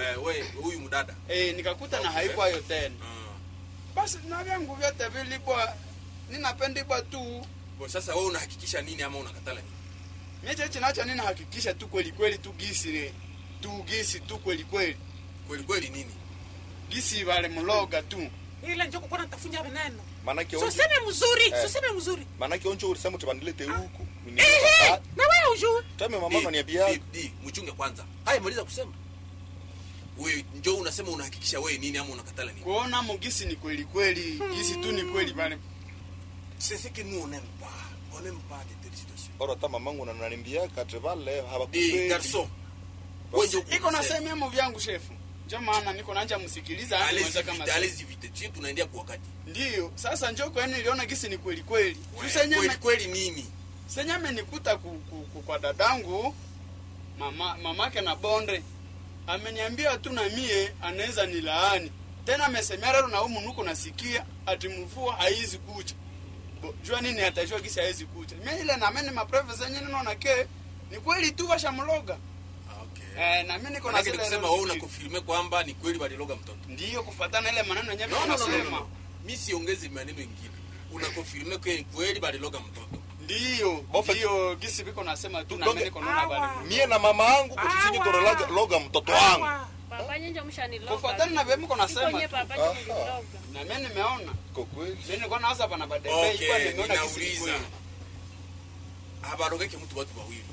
Eh, we huyu mdada. eh, nikakuta na haikwayo tena Ah. basi na vyangu vyote vilibwa ninapendibwa tu Kwa sasa wewe unahakikisha nini ama unakatala nini? mie chinacho ninahakikisha tu kweli kweli tu gisi le tu gisi tu kweli kweli Kweli kweli nini? gisi vale mloga tu ile njo kukuwa natafunya veneno manake so onje seme mzuri Eh. so seme mzuri manake onje ulisema utibandilete huku ehe na wewe ujue tame mama Di, unaniambia di, di, mchunge kwanza. Haya maliza kusema. Wewe njoo unasema unahakikisha wewe nini ama unakatala nini? kuona mugisi ni kweli kweli gisi tu ni kweli vale C'est ce que nous on n'aime pas. On n'aime pas de telles situations. ora ta mamangu unananiambia kate vale Di habakupendi garçon. Wewe njoo iko nasema mu vyangu shefu njo maana niko nanja msikiliza hadi Allez mwenza kama vite, sasa. allez vite. Sisi tunaendea kwa wakati. ndiyo sasa njo kwani niliona gisi ni kweli kweli Kweli tusenyame kweli nini? senyame nikuta ku, ku, ku, kwa dadangu mama mamake na bonde ameniambia tu na mie anaweza nilaani tena amesemea leo na humu nuko nasikia ati mvua haizi kucha Bo, jua nini atajua gisi haizi kucha mimi ile na mimi mapreve zenye ninaona ke ni kweli tu washamloga Okay. eh, na mimi niko na Manake zile nikusema roho wewe ziki- unakonfirme kwamba ni kweli waliloga mtoto. ndiyo kufatana ile maneno yenyewe No, no, no, no, no, nasema no. Mimi siongezi maneno mengine. Unakonfirme kwa ni kweli waliloga mtoto. ndiyo Bofe- ndiyo gisi biko nasema tu na Doge- mimi niko naona Awa. bali mie na mama yangu kuchisinyi Awa. torolaga loga mtoto wangu Awa. Papa nyenje mshaniloga. kufatana na vile miko nasema Sikonye tu. papa Aha. nyenje mniloga. na mimi nimeona kwa kweli mimi nilikuwa nawaza pana badebe Okay, ilikuwa nimeona gisi ni ninauliza. kweli. Habarogeke mtu watu wawili.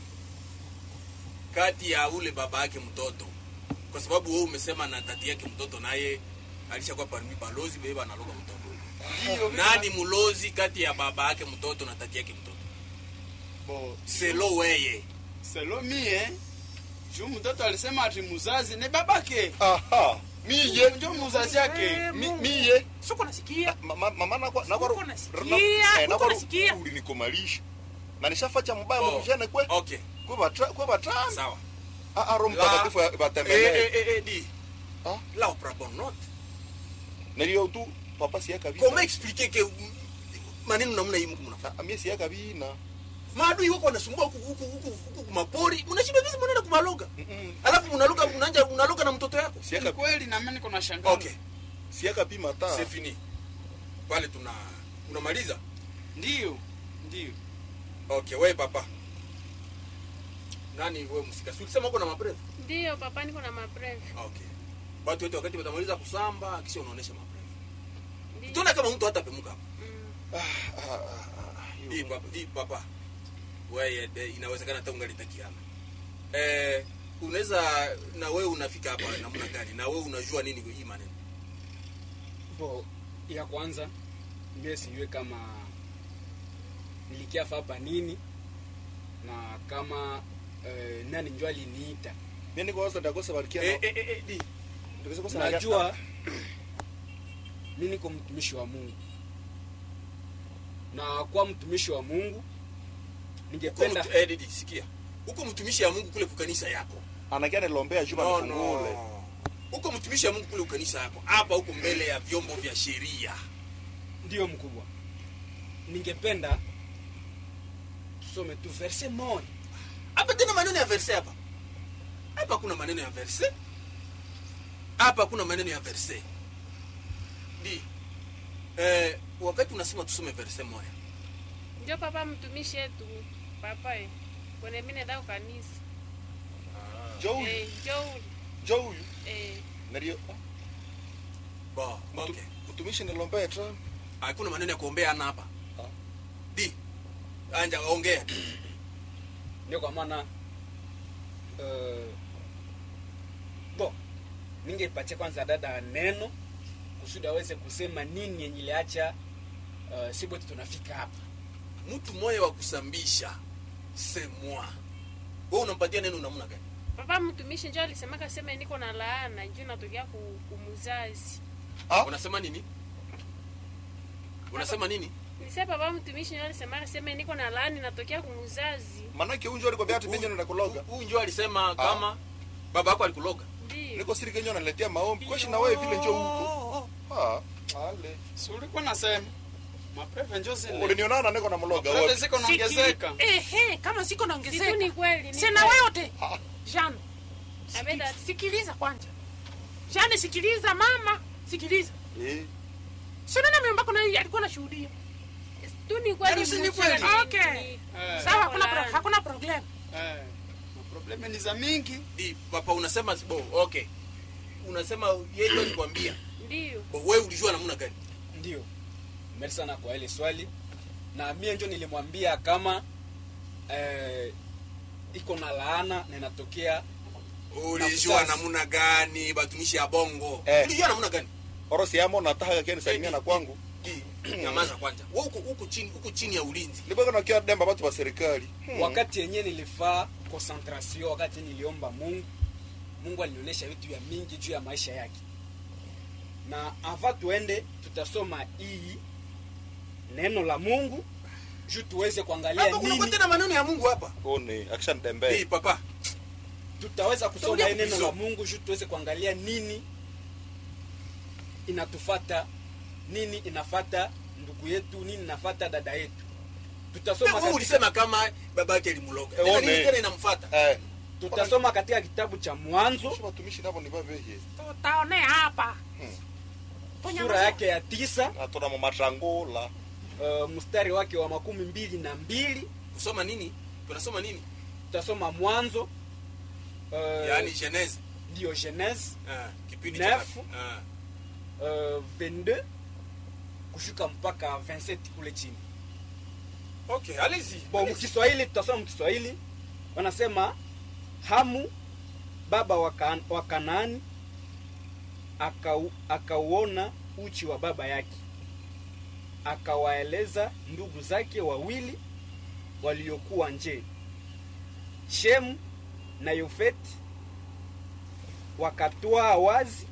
Kati ya ule baba yake mtoto. Kwa sababu wewe umesema na tati yake mtoto naye alishakuwa parmi balozi beba analoga mtoto. Ndiyo, mimi Nani mlozi kati ya baba yake mtoto na tati yake mtoto? bo Selo weye. selo mie juu mtoto alisema ati muzazi ni babake aha miye njo muzazi yake Eh, mi- Mungu. miye Siko nasikia Ma- ma- mama nakwa nakwa Uko nasikia, uko nasikia. ulinikomalisha na nishafacha mbaya Oh, mkujana kwe Okay, kwe batra kwe batana sawa. a a roho La- mtakatifu Eh, batembelee eh, eh, eh, di. Ah. Là, on prend bonne note. nilio tu papa siyaka Comment bina expliquer que mm, maneno namna hii mko mnafanya? Ah, mie siyaka bina Maadui wako wanasumbua huku huku huku huku kumapori. Mnashinda vipi mnaenda kumaloga? Mm-mm. Alafu mnaluka mnaanja unaloga na mtoto yako. ni siyaka kweli na mimi niko na shangaa Okay, siyaka bima ta c'est fini. Pale tuna unamaliza? ndiyo ndiyo Okay, wewe papa. Nani wewe msika? Si ulisema uko na mabreve? Ndiyo papa niko na mabreve. Okay. Watu wote wakati watamaliza kusamba kisha unaonesha mabreve. Ndiyo. Tuna kama mtu hata pemuka hapa. Mm. Hii papa, hii papa. Wewe eh, inawezekana hata ungalitakiana. Eh, unaweza na wewe unafika hapa namna gani? Na wewe unajua nini hii maneno? bo ya kwanza mie sijue kama nilikiafa hapa nini na kama eh, nani njo aliniita mie niko wasa ndakosa barikia Eh, eh, eh, eh, di. ndakosa kosa najua mi niko mtumishi wa mungu na kwa mtumishi wa mungu Uko ningependa mtu, eh, Didi, sikia. Uko mtumishi ya Mungu kule kukanisa yako. anakia nilombea juma No, nifungule no. Uko mtumishi ya Mungu kule kukanisa yako. Hapa uko mbele ya vyombo vya sheria. ndiyo mkubwa ningependa tusome tu verse moja Hapa tena maneno ya verse hapa. Hapa kuna maneno ya verse. Hapa kuna maneno ya verse. Di. Eh, wakati unasema tusome verse moja. Njo papa mtumishi yetu papa eh. Kwenye mimi nenda kanisa. jo huyu Eh, njo jo huyu eh nalio Ba, okay. utumishi nilombea tra Hakuna maneno ya kuombea ana hapa. Ah. Di. Anja ongea. ndio kwa maana uh, bo ningepatia kwanza dada neno kusudi aweze kusema nini yenye iliacha uh, si bote tunafika hapa Mtu moyo wa kusambisha. C'est moi. Wewe unampatia neno namna gani? papa mtumishi njo alisemaka sema niko na laana njo natokea ku, kumuzazi. Ah? Unasema nini? Unasema nini? Nise papa mtumishi njo alisemaka sema niko na laana natokea kumuzazi. manake unjo alikwambia ati benye nenda kuloga Huyu ndio alisema kama baba yako alikuloga. Ndiyo. niko siri kenyo naletea maombi kweshi na wewe vile njo huko ah ale si ulikuwa nasema mapreve njo zile ulinionana niko na mloga mapreve wote ziko naongezeka ehe kama siko Situ naongezeka ni kweli. ni sina kweli. wewe yote Ah. Jean Abeda sikiliza kwanza Jane, sikiliza mama, sikiliza. Eh. Si unaona mimi mbako na alikuwa anashuhudia. tu ni kweli Yaani si ni mwisho kweli? ni- Okay. Eh, Sawa, hakuna Wala. pro, hakuna problem. eh. Probleme ni za mingi. Di, papa unasema bo, okay. Unasema yeye ndio alikwambia. Ndiyo. Bo, wewe ulijua namna gani? ndio meri sana kwa ile swali na mie njo nilimwambia kama eh, iko na laana na inatokea Ulijua Na mzazi. namna gani batumishi ya bongo? Eh. Ulijua namna gani? orosi yamo nataka keni salimia na kwangu Di, nyamaza kwanza. Wewe uko uko chini uko chini ya ulinzi. nibaka nakia demba batu ba serikali Hmm. wakati yenye nilifaa concentration wakati niliomba mungu mungu alinionyesha vitu vya mingi juu ya maisha yake na ava tuende tutasoma hii neno la mungu juu tuweze kuangalia Hapa kuna nini tena maneno ya Mungu hapa. one akisha Di, ndembe papa. tutaweza kusoma Tutakuja hii neno la kuvisoma. mungu juu tuweze kuangalia nini inatufata nini inafata ndugu yetu nini inafata dada yetu tutasoma Wewe katika, ulisema kama baba yake alimloga. Eh, Tena one. nini tena inamfuata? eh tutasoma katika kitabu cha mwanzo Sio watumishi nabo ni babehe Tutaonea hapa. Hmm. Ponya sura macho. yake ya tisa atona mu matrangola uh, mstari wake wa makumi mbili na mbili Kusoma nini? Tunasoma nini? tutasoma mwanzo uh, Yaani Genese. ndio genese Ah, kipindi Neuf. cha Ah. uh, 22 kushuka mpaka 27 kule chini Okay, allez-y. bon allez-y. mkiswahili tutasoma mkiswahili wanasema hamu baba wa Kaan- wa kanaani akau- akauona uchi wa baba yake akawaeleza ndugu zake wawili waliokuwa nje shemu na yofeti wakatwaa wazi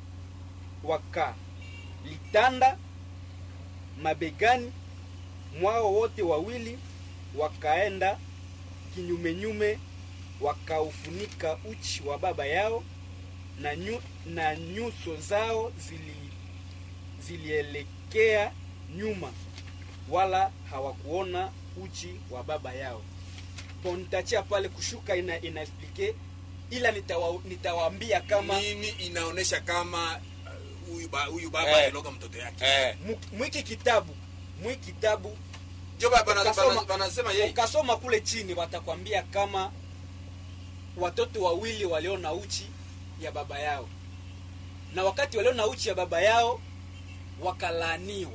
wakalitanda mabegani mwao wote wawili wakaenda kinyumenyume wakaufunika uchi wa baba yao na, nyu, na nyuso zao zili zilielekea nyuma wala hawakuona uchi wa baba yao po nitachia pale kushuka ina inaexplike ila nitawa, nitawaambia kama nini inaonesha kama uh, huyu ba, huyu baba Eh. aliloga mtoto yake eh mu- mwiki kitabu mwi kitabu ndio baba bana- Ukasoma- bana- banasema yeye ukasoma kule chini watakwambia kama watoto wawili waliona uchi ya baba yao na wakati waliona uchi ya baba yao wakalaaniwa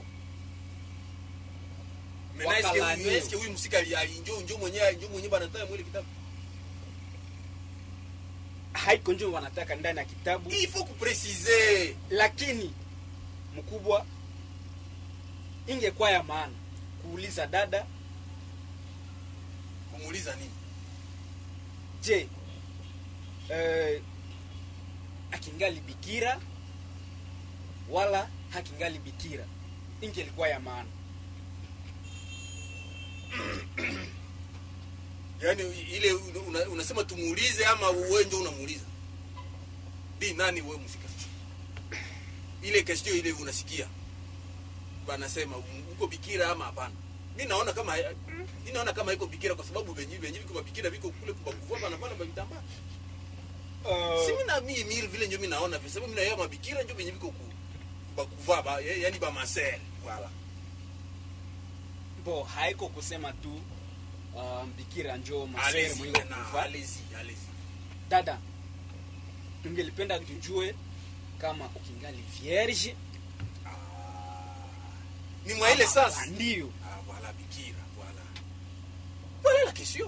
Mena eske wakalaaniwa. huyu eske huyu msika ali- ali- njoo njoo mwenyewe njoo mwenyewe banataya mwili kitabu haiko njo wanataka ndani ya kitabu il faut kupreciser lakini mkubwa ingekuwa ya maana kuuliza dada kumuuliza nini je eh, akingali bikira wala hakingali bikira ingelikuwa ya maana yaani ile una, unasema tumuulize ama wewe ndio unamuuliza di nani wewe msika ile question ile unasikia banasema um, uko bikira ama hapana mi naona kama mi naona kama iko bikira kwa sababu venye venye viko bikira viko kule kubakuvua banapana babitambaa si mi na mi mi vile ndio mi naona kwa sababu mi naona mabikira ndio venye viko ku- kubakuvaa ba, yaani ba maser voilà bo haiko kusema tu uh, bikira njo masere allez-y mwenye maintenant kufa allez-y allez-y dada tungelipenda tujue kama ukingali vierge ni mwa ile ama sasa ndio Ah, voilà, Bikira, voilà. Voilà la question.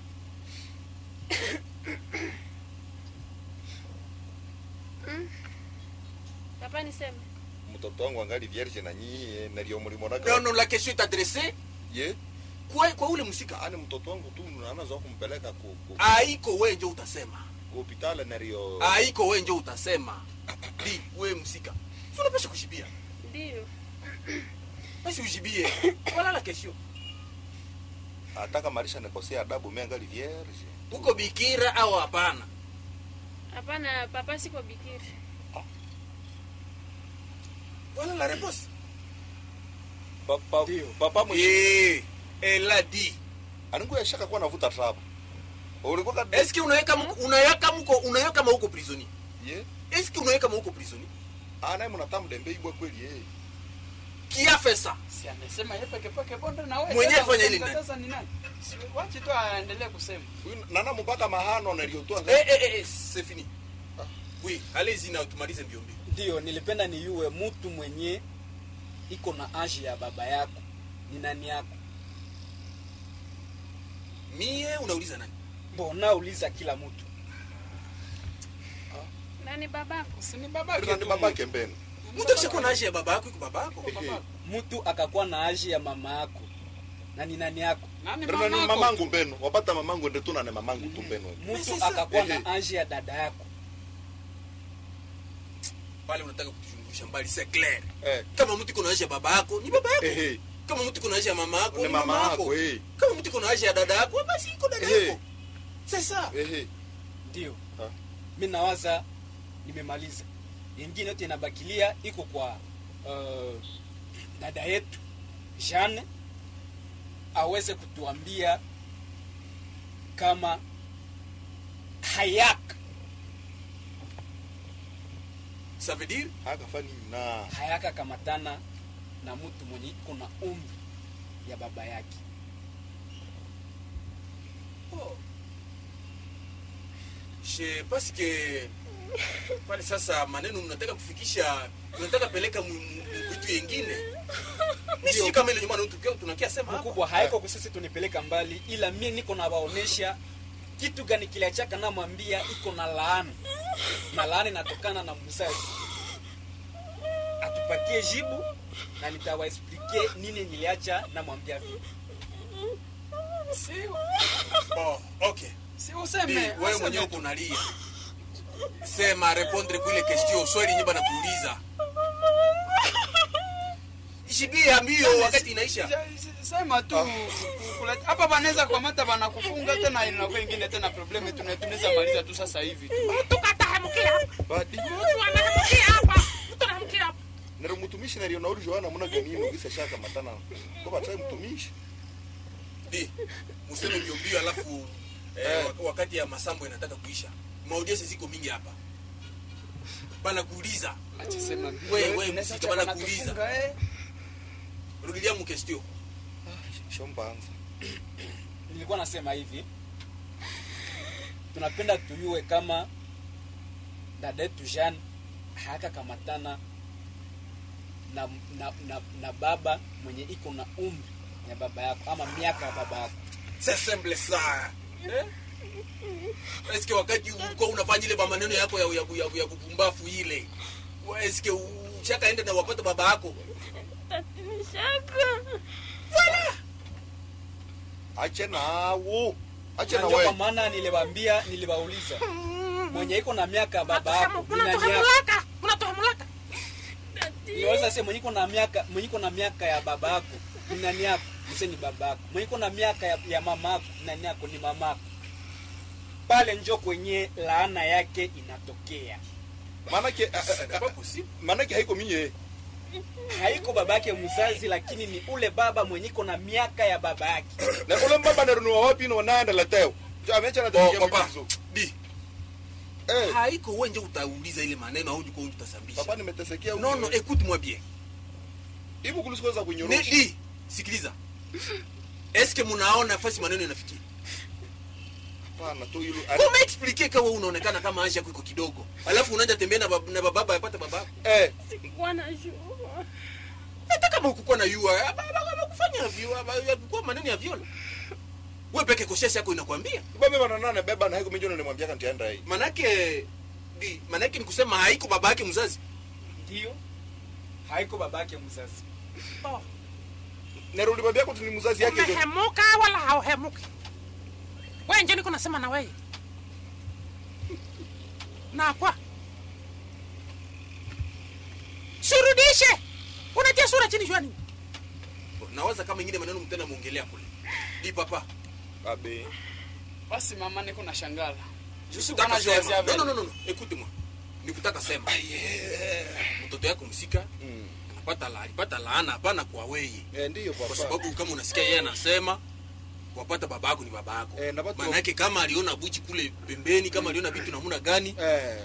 papa niseme mtoto wangu angali vierge na nyie nalio mulimo Non, naka non, la question est adressée ye kwa, kwa ule msika. ani mtoto wangu tu anaanza kumpeleka ku ku Haiko wewe ndio utasema. ku hospitali nalio Haiko wewe ndio utasema. Di, wewe msika. Si unapaswa kushibia. ndiyo Basi ujibie. Voilà la question. ataka marisha nikosea adabu mimi angali vierge Uko bikira au hapana? hapana papa siko bikiri Voilà la réponse. papa Ndio. papa mwe Eh, elle a dit. aningu yashaka kuwa navuta trap ulikuwa ka Est-ce que unaweka mko unaweka mko unaweka kama uko prisonnier? ye eske unaweka mauko prisoni Ah, naye mnatamu dembe ibwa kweli eh. kiafesa si amesema yeye peke peke bonde na wewe Mwenyewe sasa fanya ile utamkataza ni nani Si wache tu aendelee kusema Huyu nana mpaka mahano naliotoa eh, eh, eh, eh, c'est fini oui allez-y na tumalize mbio mbio ndio nilipenda niuwe mtu mwenye iko na age ya baba yako ni nani yako mie unauliza nani mbona uliza kila mtu nani babako si ni babake Nani tu. babake mbele. mtu akishakuwa na aje ya baba yako iko baba yako Babako. mtu akakuwa na age ya mama yako na ni nani yako nani Ndio nani mamako mamangu mbeno. Wapata mamangu ndio tu na mamangu tu mbeno. mtu sasa- akakuwa Ehe. na age ya dada yako pale unataka kutuzungusha mbali c'est clair Eh. kama mtu iko na aje ya baba yako ni baba yako Ehe. kama mtu iko na aje ya mama yako Ni mama yako eh. kama mtu iko na aje ya dada yako basi iko dada Ehe. yako c'est ça Ehe. ndio Ha. mi nawaza nimemaliza yengine yote inabakilia iko kwa uh, dada yetu Jeanne aweze kutuambia kama hayaka ça veut dire Akafani na. hayaka kamatana na mtu mwenye iko na umri ya baba yake je parce que pale sasa maneno mnataka kufikisha mnataka peleka mu- mu- mu- vitu yengine mi sijui kama ile nyuma tunakia tunakia sema hapa mkubwa haiko kusisi tunipeleka mbali ila mie niko na waonesha kitu gani kiliachaka namwambia iko na laana na laana inatokana na mzazi atupatie jibu na nitawaexplike nini niliacha namwambia vile si bon okay si Di, useme wewe useme mwenyewe tu. uko unalia sema répondre kuile question swali nyimba na kuuliza ishibia mbio wakati inaisha Ja- sema tu kula- hapa wanaweza kukamata wanakufunga tena inakuwa ingine tena probleme tuna- tunaweza maliza tu sasa hivi tu mtu katahemukia hapa Badi. mtu anahemukia hapa mtu anahemukia hapa Nero mtumishi na lio nauri Joana muna ganino kisa shaka matana. Kwa batai mtumishi. di museme mbio mbio alafu eh, Eh. wak- wakati ya masambo inataka kuisha maudience ziko mingi hapa bana kuuliza achisema We- we, msika bana kuuliza. eh. rudilia mu question Shombanza. nilikuwa nasema hivi tunapenda tuyue kama dada yetu Jean hayakakamatana na, na, na, na baba mwenye iko na umri ya baba yako ama miaka ya baba yako c'est simple ça eske wakati ulikuwa unafanya ile maneno yako ya, ya, ya, ya kupumbafu ile wa- eske ushakaenda na wapata baba yako tatinishaka Ache nawo. Ache Na na ndio kwa wewe. maana niliwaambia niliwauliza mwenye iko na miaka ya baba yako ni nani yako unatohemulaka unatohemulaka niweza sema mwenye iko na miaka mwenye iko na miaka ya baba yako ni nani yako mse ni baba yako mwenye iko na miaka ya, ya mama yako ni nani yako ni mama yako pale njo kwenye laana yake inatokea Manake Ça n'est pas possible manake haiko minye. haiko baba yake mzazi lakini ni ule baba mwenye iko na miaka ya baba yake Na ule mbaba nero wapi no naenda lateo. Jo amecha na oh, tafikia papa mwizo. di Eh. haiko wewe nje utauliza ile maneno au ndiko utasambisha Papa nimetesekea non non écoute moi bien Hivi kulisikoza Ne- kunyorosha. di sikiliza eske munaona fasi maneno inafikia Hapana tu hilo. kama explique kawa unaonekana kama anja yako iko kidogo alafu unaanza tembea na bab- na bababa yapata babako Eh. sikuwa najua hata kama ukukuwa na yua kufanya kwa maneno ya viola we peke koshesi yako inakwambia Baba bana nane beba na haiko minjo nilimwambia kanti anda hii. manake di manake ni kusema haiko baba yake mzazi ndio haiko baba yake mzazi Oh, Nero ulimwambia kuti ni mzazi yake ndio. umehemuka wala hauhemuki we nje niko nasema na wewe nakwa surudishe unatia sura chini shwani nawaza kama ingine maneno mtenda muongelea kule di papa Abe. basi mama niko na shangala Sikutaka sema. No, no, no, no, no. Écoute moi. Nikutaka sema. Mtoto yako msika Mm. anapata la, alipata laana hapana kwa wewe. Eh ndio Kwa papa. sababu kama unasikia yeye anasema wapata babako ni babako. Eh, na watu- Maana yake kama aliona buchi kule pembeni, kama aliona vitu namna gani, Eh.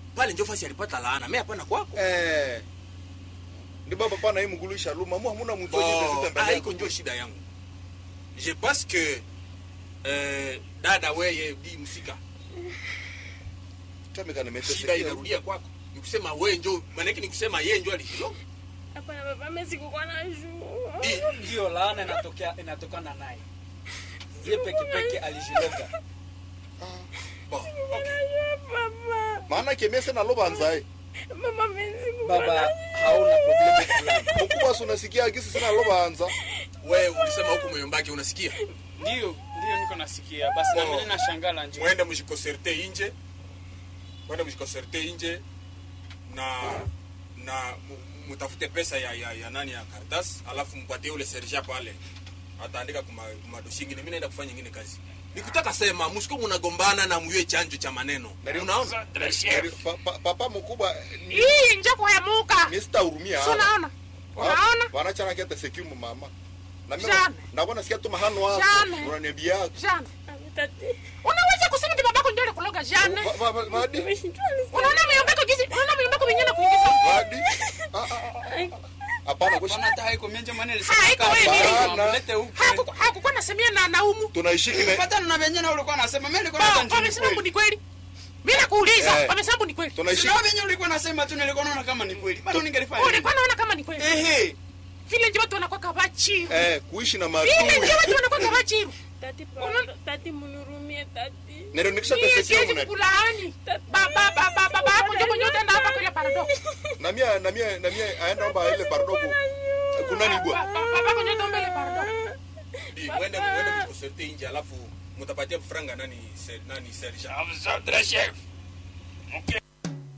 pale njo fasi alipata laana me hapana kwako eh ndi baba pana hii mgulu ishaluma mu hamuna mtu wenye Bon, ndezita mbele haiko njo shida yangu je pense que eh, dada weye di msika tamika shida nimeteseka inarudia kwako nikusema we njo manake nikusema ye njo alikiloga hapana baba mimi sikukuwa na juu Di, ndiyo laana inatokea inatokana naye ye pekepeke alijiloga bon, okay. baba maana kemese na lobanza mama mimi sikukuwa baba na hauna probleme fulani mkubwa si unasikia agisi sina lobanza we ulisema huku moyombake unasikia ndio ndio niko nasikia basi na Oh. mimi nashangala njoo mwende mjikoserte inje mwende mjikoserte inje na na mu- mutafute pesa ya, ya, ya nani ya kartas alafu mpatie ule serja pale ataandika kuma, kumadosi ingine mi naenda kufanya ingine kazi nikutaka sema musiko munagombana na muywe chanjo cha maneno Nari- unaona Pa- pa- papa mkubwa ni hii njo kuhemuka ni sitahurumia Si unaona unaona wanachana kiata sekimu mama na mimi Jana. nakuwa nasikia tu mahano wako Jana. unaniambia jana tati unaweza kusema ti babako ndio alikuloga jana Va- va- va- vadi nimeshindwa unaona miombeko jinsi unaona miombeko wenyewe na kuingiza vadi Ah, ah, ah. hapana kushi Bwana hata haiko mienje mwana Haiko wewe nini? mlete huku Hakuku- hakukuwa nasemia na naumu tunaishiki ne Patana na venye na ulikuwa nasema mimi nilikuwa Ba, nasema njoo wamesema mbu kweli. ni kweli mi nakuuliza Eh. wamesema mbu ni kweli tunaishi Sio venye ulikuwa nasema tu nilikuwa naona kama ni kweli. Bado ningelifanya. nini? ulikuwa naona kama ni kweli Ehe. vile nje watu wanakuwa kabachiru eh kuishi na vile maadui nje watu wanakuwa kabachiru tati pardon tati munurumie tati nero nikisha mie tesekea siwezi muna kukulaani baba baba baba hapo ndio mwenye utaenda hapa kule parado na mia na mia na mia aenda omba ile pardogo kuna ni bwa baba kwenye utaomba ile parado Di, mwende mwende mjikoserte inje alafu mutapatia franga nani se, nani serja Mzodre chef. Mke